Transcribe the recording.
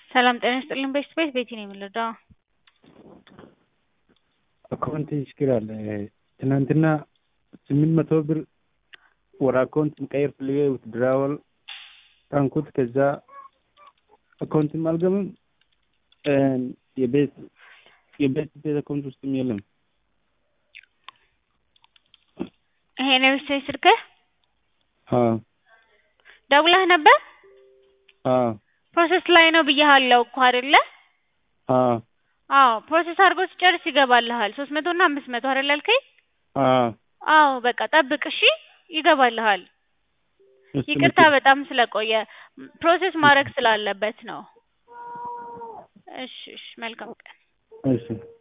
ሰላም ጤና ይስጥልኝ ቤስት ቤት ቤቲ ነው የምንረዳው። አካውንት ችግር አለ። ትናንትና ስምንት መቶ ብር ወደ አካውንት መቀየር ፈልጌ ውትድራወል ታንኩት። ከዛ አካውንትም አልገባም የቤት የቤት ቤት አካውንት ውስጥም የለም። ይሄ ነው ቤስት ቤት ስልክህ? አዎ ደውለህ ነበር? አዎ ፕሮሰስ ላይ ነው ብያሃለው እኮ አይደለ? አዎ አዎ ፕሮሰስ አድርጎ ሲጨርስ ይገባልሃል። ሶስት መቶ እና አምስት መቶ አይደል ያልከኝ? አዎ አዎ በቃ ጠብቅ እሺ፣ ይገባልሃል። እሱ ይቅርታ በጣም ስለቆየ ፕሮሰስ ማድረግ ስላለበት ነው። እሺ እሺ፣ መልካም ቀን። እሺ